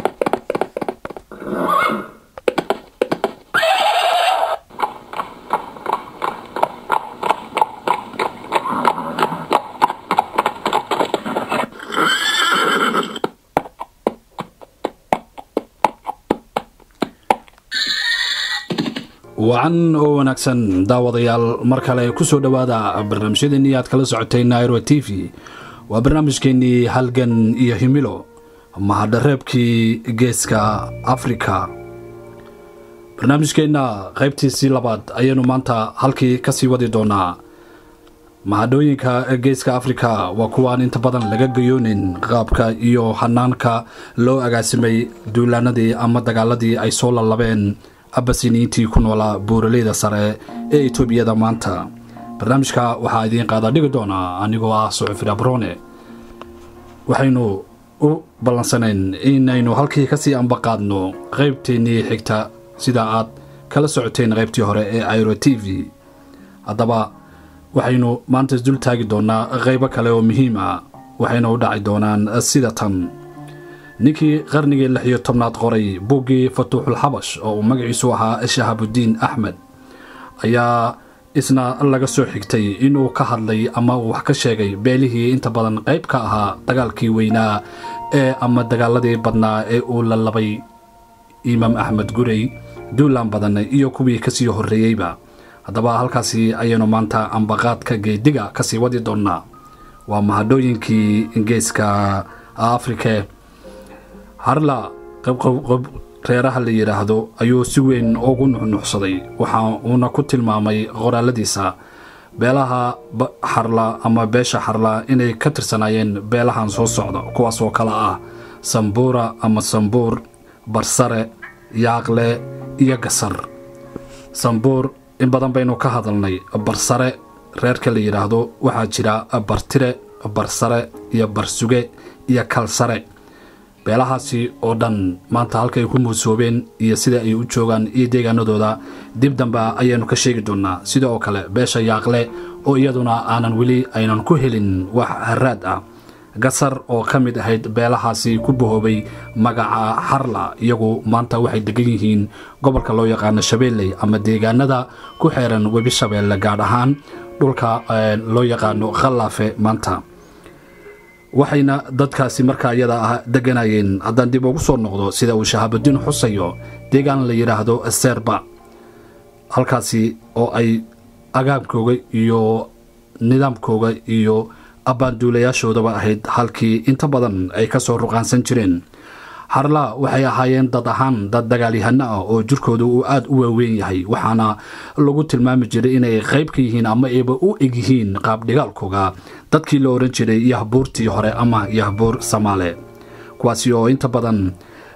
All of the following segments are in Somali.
wacan oo wanaagsan daawadayaal mar kale kusoo dhowaada barnaamijyadeennii aad kala socotay nairo t v waa barnaamijkeennii halgan iyo himilo mahadhareebkii geeska afrika barnaamijkeenna qaybtiisii labaad ayaynu maanta halkii kasii wadi doonaa mahadhooyinka geeska afrika waa kuwaan inta badan laga gayoonin qaabka iyo hanaanka loo agaasimay duulaanadii ama dagaaladii ay soo lalabeen abasiniintii ku noolaa buuraleyda sare ee etoobiyada maanta barnaamijka waxaa idiin qaada dhigi doonaa anigoo ah sucufir abrone waxaynu u ballansanayn inaynu halkii kasii ambaqaadno qaybteennii xigta sida aad kala socoteen qaybtii hore ee airo t v haddaba waxaynu maanta isdul taagi doonaa qaybo kale oo muhiim ah waxayna u dhaci doonaan sida tan ninkii qarnigii lix iyo tobnaad qoray buuggii fatuuxul xabash oo uu magaciisu ahaa shahaabuddiin axmed ayaa isna laga soo xigtay inuu ka hadlay ama uu wax ka sheegay beelihii inta badan qayb ka ahaa dagaalkii weynaa ee ama dagaaladii badnaa ee uu la labay imaam axmed gurey duulaan badan iyo kuwii kasii horreeyeyba haddaba halkaasi ayaynu maanta ambaqaadka geediga kasii wadi doonnaa waa mahadhooyinkii geeska afrike harla reeraha la yidhaahdo ayuu si weyn ugu nuxnuxsaday waxa uuna ku tilmaamay qoraaladiisa beelaha xarla ama beesha xarla inay ka tirsanaayeen beelahan soo socda kuwaas oo kale ah sambuura ama sambuur barsare yaaqle iyo gasar sambuur in badan baynu ka hadalnay barsare reerka la yidhaahdo waxaa jira bartire barsare iyo barsuge iyo kalsare beelahaasi oo dhan maanta halkaay ku muusoobeen iyo sida ay u joogaan iyo deegaanadooda dib dambe ayaanu ka sheegi doonaa sida oo kale beesha yaaqle oo iyaduna aanan weli aynan ku helin wax haraad ah gasar oo ka mid ahayd beelahaasi ku bahoobay magaca xarla iyagu maanta waxay degan yihiin gobolka loo yaqaano shabeelley ama deegaanada ku xeeran webi shabeelle gaadh ahaan dhulka loo yaqaano khallaafe maanta waxayna dadkaasi markaa iyada ah deganayeen haddaan dib ugu soo noqdo sida uu shahaabudiin xusayo deegaan la yidhaahdo seerba halkaasi oo ay agaabkooga iyo nidaamkooga iyo abbaanduulayaashoodaba ahayd halkii inta badan ay ka soo ruqaansan jireen harla waxay ahaayeen dad ahaan dad dagaalyahano ah oo jirkooda uu aada u waaweyn yahay waxaana lagu tilmaami jiray inay qayb ka yihiin ama ayba u eg yihiin qaabdhigaalkooga dadkii la oran jiray yahbuurtii hore ama yahbuur samaale kuwaasi oo inta badan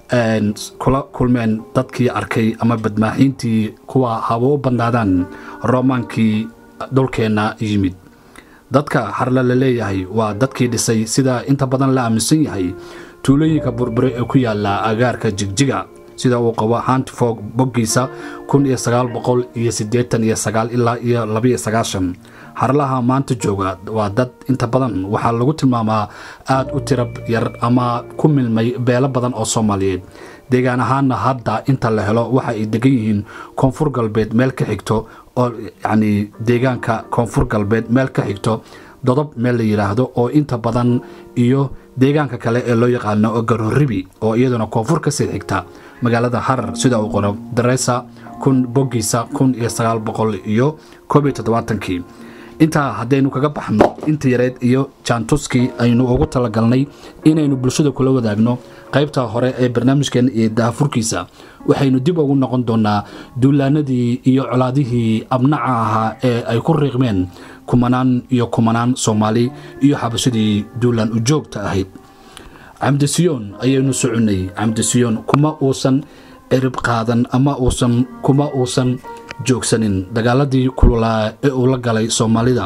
kula kulmeen dadkii arkay ama badmaaxiintii kuwa haba u badnaadaan roomaankii dhulkeenna yimid dadka xarla la leeyahay waa dadkii dhisay sida inta badan la aaminsan yahay tuulooyinka burbure ee ku yaala agaarka jigjiga sida uu qabo hantifoog boggiisa kun iyo sagaal boqol iyo siddeetan iyo sagaal ilaa iyo labaiyo sagaashan harlaha maanta jooga waa dad inta badan waxaa lagu tilmaamaa aada u tirab yar ama ku milmay beelo badan oo soomaaliyeed deegaan ahaanna hadda inta la helo waxa ay degan yihiin koonfur galbeed meel ka xigto oo yacni deegaanka koonfur galbeed meel ka xigto dodob meel la yidhaahdo oo inta badan iyo deegaanka kale ee loo yaqaano garoribi oo iyaduna koonfur kasii xigta magaalada harar sida uu qoro dareysa kun boggiisa kun iyo sagaal boqol iyo koob iyo toddobaatankii intaa haddaynu kaga baxno inta yareed iyo jaantuskii aynu ugu talagalnay inaynu bulshada kula wadaagno qaybta hore ee barnaamijkan iyo daafurkiisa waxaynu dib ugu noqon doonaa duulaanadii iyo colaadihii abnaca ahaa ee ay ku riiqmeen kumanaan iyo kumanaan soomaali iyo xabashadii duulaan ujoogta ahayd camdisiyoon ayaynu soconnay camdisiyoon kuma uusan cirib qaadan ama uusan kuma uusan joogsanin dagaaladii kululaa ee uu la galay soomaalida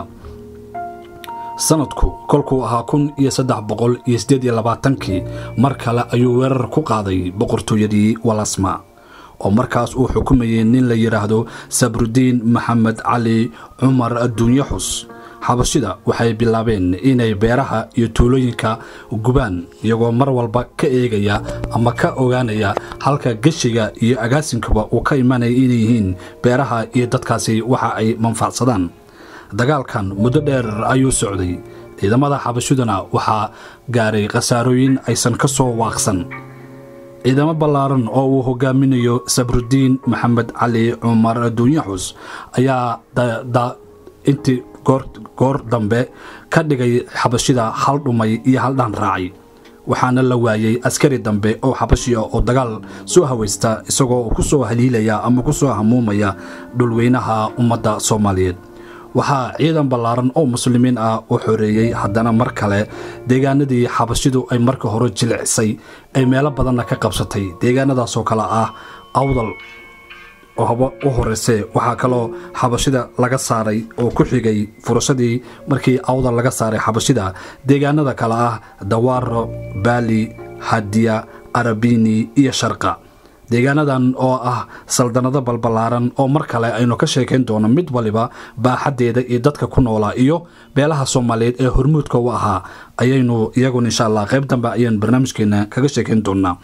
sanadku kolkuu ahaa kun iyo saddex boqol iyo siddeed iyo labaatankii mar kale ayuu weerar ku qaaday boqortooyadii walasma oo markaas uu xukumayay nin la yidhaahdo sabrudiin maxamed cali cumar adduunye xus xabashida waxay bilaabeen inay beeraha iyo tuulooyinka gubaan iyagoo mar walba ka eegaya ama ka ogaanaya halka geshiga iyo agaasinkuba uu ka imanaya inay yihiin beeraha iyo dadkaasi waxa ay manfacsadaan dagaalkan muddo dheer ayuu socday ciidamada xabashiduna waxaa gaaray khasaarooyin aysan ka soo waaqsan ciidamo ballaaran oo uu hogaaminayo sabrudiin maxamed cali cumar duunyaxus ayaa intii goor dambe ka dhigay xabashida hal dhumay iyo hal dhaan raacay waxaana la waayey askari dambe oo xabashi ah oo dagaal soo hawaysta isagoo ku soo haliilaya ama ku soo hamuumaya dhulweynaha ummadda soomaaliyeed waxaa ciidan ballaaran oo muslimiin ah u xoreeyey haddana mar kale deegaanadii xabashidu ay marka hore jilicsay ay meelo badanna ka qabsatay deegaanadaasoo kale ah awdal oo haba u horeyse waxaa kaloo xabashida laga saaray oo ku xigay furashadii markii awdal laga saaray xabashida deegaanada kale ah dawaaro baali hadiya arabini iyo sharqa deegaanadan oo ah saldanado balballaaran oo mar kale aynu ka sheekayn doono mid waliba baaxaddeeda iyo dadka ku noolaa iyo beelaha soomaaliyeed ee hormuudka u ahaa ayaynu iyaguna insha allah qayb dambe ayaan barnaamijkeena kaga sheekayn doonaa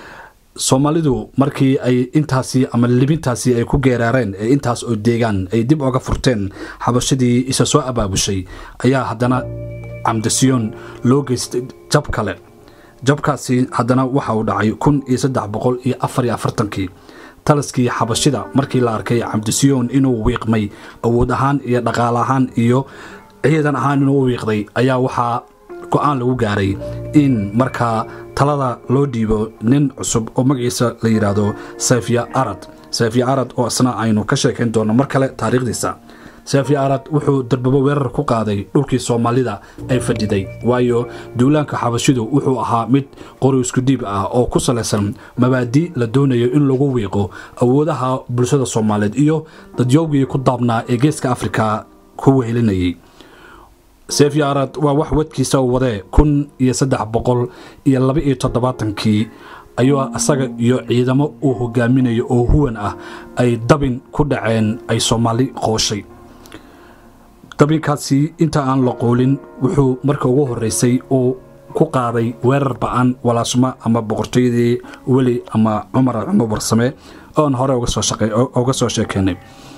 soomaalidu markii ay intaasi ama libintaasi ay ku geeraareen ee intaas oo deegaan ay dib oga furteen xabashadii isa soo abaabushay ayaa haddana camdasiyoon loo geystay jab kale jabkaasi haddana waxa uu dhacay kun iyo saddex boqol iyo afar iyo afartankii taliskii xabashida markii la arkay cabdisiyoon inuu wiiqmay awood ahaan iyo dhaqaale ahaan iyo ciidan ahaan inuu u wiiqday ayaa waxaa go-aan lagu gaaray in markaa talada loo dhiibo nin cusub oo magaciisa la yidhaahdo sayfiya arad sayfiya arad oo isna aynu ka sheekayn doono mar kale taariikhdiisa sayfiya arad wuxuu darbabo weerar ku qaaday dhulkii soomaalida ay fadhiday waayo duulaanka xabashidu wuxuu ahaa mid qori isku dhiib ah oo ku salaysan mabaadi la doonayo in lagu wiiqo awoodaha bulshada soomaaliyeed iyo dadyoogii ku daabnaa ee geeska afrika ku wehelinayay sefiya arad waa wax wadkiisa u wadee kun iyo saddex boqol iyo laba iyo toddobaatankii ayuu isaga iyo ciidamo uu hogaaminayo oo huwan ah ay dabin ku dhaceen ay soomaali qooshay dabinkaasi inta aan la qoolin wuxuu marka ugu horreysay uu ku qaaday weerar ba-an walaasmo ama boqortooyadii weli ama cumar cumar warsame oon hore uga soo sheekeynay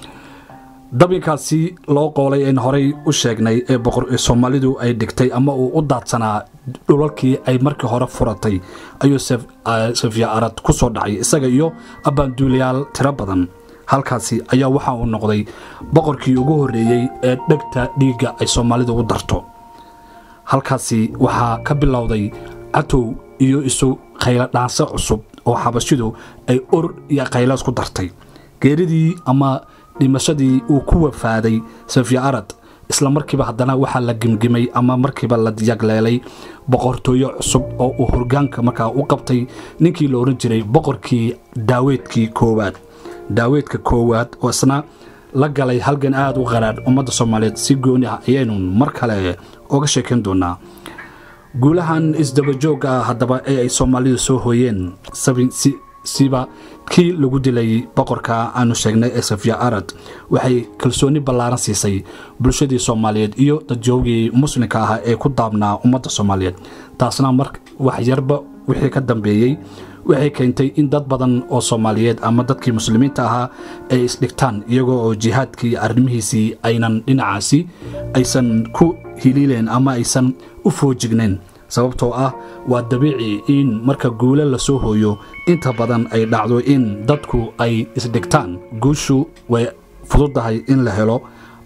dabinkaasi loo qoolay een horey u sheegnay ee soomaalidu ay dhigtay ama uu u daadsanaa dhulalkii ay markii hore furatay ayuu safiya arad ku soo dhacay isaga iyo abbaanduulayaal tiro badan halkaasi ayaa waxa uu noqday boqorkii ugu horreeyey ee dhegta dhiigga ay soomaalidu u darto halkaasi waxaa ka bilowday catow iyo isu khaylo dhaanse cusub oo xabashidu ay or iyo khaylaas ku dartay geeridii ama dhimashadii uu ku wafaaday safiya arad isla markiiba haddana waxaa la gemgemay ama markiiba la yagleelay boqortooyo cusub oo uu horgaanka markaa u qabtay ninkii la odhan jiray boqorkii daaweedkii koowaad daaweedka koowaad oo isna la galay halgan aada u qaraadh ummadda soomaaliyeed si gooni ah ayaynu mar kale oga sheekayn doonaa guulahan isdabajoogga ah haddaba ee ay soomaalidu soo hooyeen siba kii lagu dilay boqorka aanu sheegnay ee safiya arad waxay kalsooni ballaaran siisay bulshadii soomaaliyeed iyo dadjoogii muslimka ah ee ku daabnaa ummadda soomaaliyeed taasna mar wax yarba wixii ka dambeeyey waxay keentay in dad badan oo soomaaliyeed ama dadkii muslimiinta ahaa ay isdhigtaan iyagoo oo jihaadkii arrimihiisii aynan dhinacaasi aysan ku hiliileen ama aysan u foojignayn sababtoo ah waa dabiici in marka guule lasoo hooyo inta badan ay dhacdo in dadku ay isdhigtaan guushu way fududahay in la helo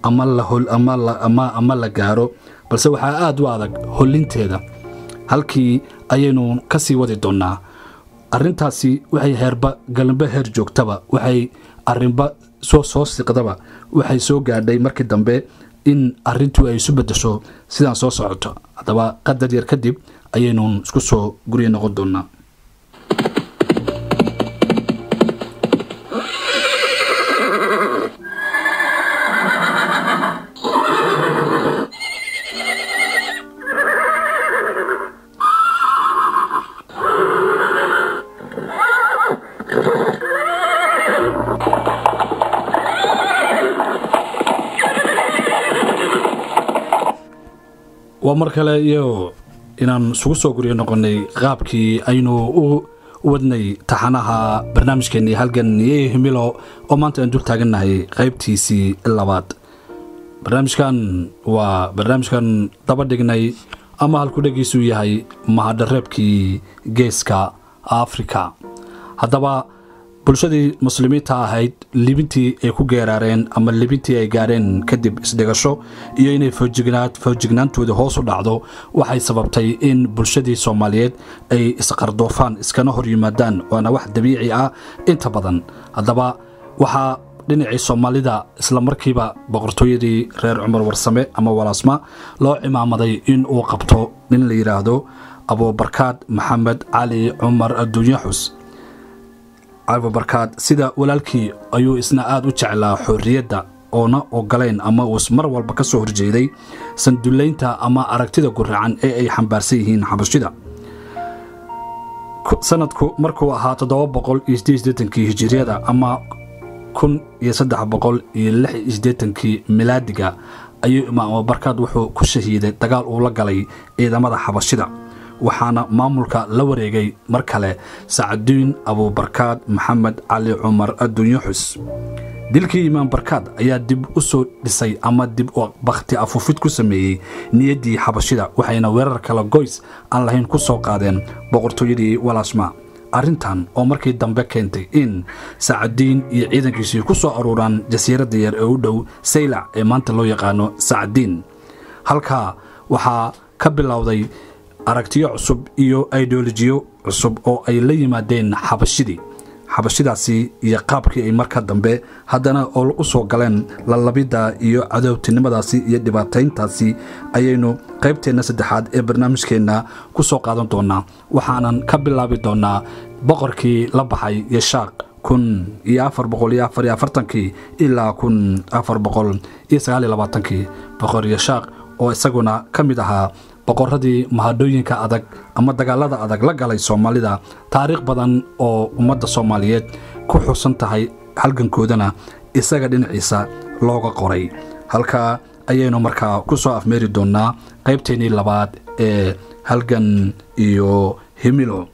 ama la gaaro balse waxaa aad u adag hollinteeda halkii ayaynu ka sii wadi doonnaa arrintaasi waxay heerba galanbe heer joogtaba waxay arrinba soo soo siqdaba waxay soo gaadhay markii dambe in arrintu ay isu beddesho sidaan soo socoto haddaba qadar yar kadib ayaynu isku soo gurya noqon doonnaa waa mar kale iyo inaan isugu soo guriyo noqonnay qaabkii aynu u wadnay taxanaha barnaamijkeennii halgan iyo himilo oo maanta aan dul taagannahay qaybtiisii labaad barnaamijkan waa barnaamijkan daba dhignay ama halkudhegiisu yahay mahadhareebkii geeska afrika haddaba bulshadii muslimiinta ahayd libintii ay ku geeraareen ama libintii ay gaareen kadib isdhigasho iyo inay foojignaantooda hoos u dhacdo waxay sababtay in bulshadii soomaaliyeed ay isqardoofaan iskana hor yimaadaan waana wax dabiici ah inta badan haddaba waxaa dhinacii soomaalida islamarkiiba boqortooyadii reer cumar warsame ama walaasma loo cimaamaday in uu qabto nin la yidhaahdo abuubarkaad maxamed cali cumar adduunye xus abubarkaad sida walaalkii ayuu isna aada u jeclaa xorriyadda oona ogoleyn ama uus mar walba ka soo horjeeday sandullaynta ama aragtida guracan ee ay xambaarsan yihiin xabashida sanadku markuu ahaa toddoba boqol iyo sideedeetankii hijiriyada ama kun iyo saddex boqol iyo lix iyo sideetankii milaadiga ayuu imaam abubarkaad wuxuu ku shahiiday dagaal uu la galay ciidamada xabashida waxaana maamulka la wareegay mar kale sacduun abuubarkaad maxamed cali cumar adduunye xus dilkii imaam barkaad ayaa dib u soo dhisay ama dib u bakhti afuufid ku sameeyey niyaddii xabashida waxayna weerar kale goys aan lahayn ku soo qaadeen boqortooyadii walaasma arrintan oo markii dambe keentay in sacdiin iyo ciidankiisii ku soo aruuraan jasiiradda yar ee u dhow saylac ee maanta loo yaqaano sacdiin halkaa waxaa ka bilowday aragtiyo cusub iyo ideolojiyo cusub oo ay la yimaadeen xabashidii xabashidaasi iyo qaabkii ay marka dambe haddana oo u soo galeen lalabidda iyo cadowtinimadaasi iyo dhibaatayntaasi ayaynu qaybteenna saddexaad ee barnaamijkeenna ku soo qaadan doonaa waxaanan ka bilaabi doonaa boqorkii la baxay yeshaaq kun iyo afar boqol iyo afar iyo afartankii ilaa kun afar boqol iyo sagaal iyo labaatankii boqor yeshaaq oo isaguna ka mid ahaa boqoradii mahadhooyinka adag ama dagaalada adag la galay soomaalida taariikh badan oo ummadda soomaaliyeed ku xusan tahay halgankoodana isaga dhinaciisa looga qoray halkaa ayaynu markaa ku soo afmeeri doonnaa qaybteennii labaad ee halgan iyo himilo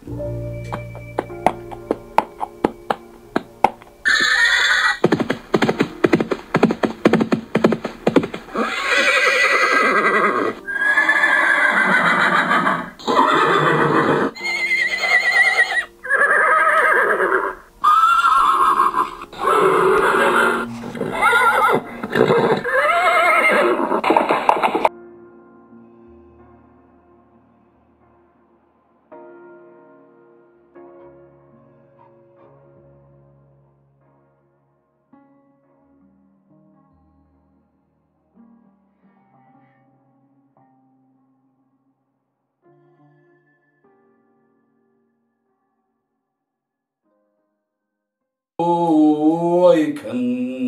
kan